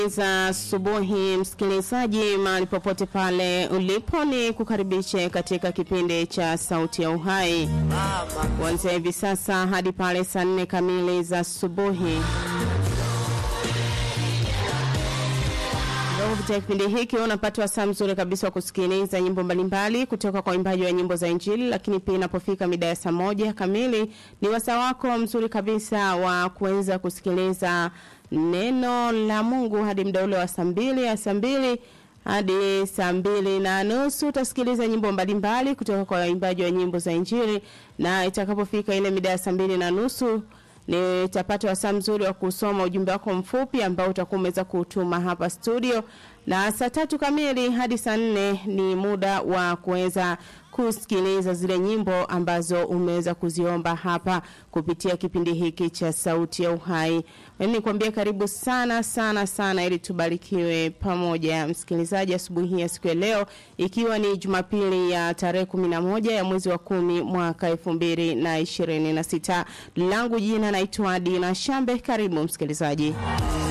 za asubuhi msikilizaji, mahali popote pale ulipo, ni kukaribishe katika kipindi cha Sauti ya Uhai kuanzia hivi sasa hadi pale saa nne kamili za asubuhi. Kupitia kipindi hiki unapata wasaa mzuri kabisa wa kusikiliza nyimbo mbalimbali kutoka kwa waimbaji wa nyimbo za Injili, lakini pia inapofika mida ya saa moja kamili ni wasaa wako mzuri kabisa wa kuweza kusikiliza neno la Mungu hadi muda ule wa saa mbili ya saa mbili hadi saa mbili na nusu utasikiliza nyimbo mbalimbali kutoka kwa waimbaji wa nyimbo za Injili, na itakapofika ile mida ya saa mbili na nusu nitapata wasaa mzuri wa kusoma ujumbe wako mfupi ambao utakuwa umeweza kutuma hapa studio, na saa tatu kamili hadi saa nne ni muda wa kuweza kusikiliza zile nyimbo ambazo umeweza kuziomba hapa kupitia kipindi hiki cha Sauti ya Uhai. Mimi nikwambia karibu sana sana sana, ili tubarikiwe pamoja, msikilizaji, asubuhi ya siku ya leo, ikiwa ni Jumapili ya tarehe kumi na moja ya mwezi wa kumi mwaka elfu mbili na ishirini na sita. Langu jina naitwa Dina Shambe. Karibu msikilizaji.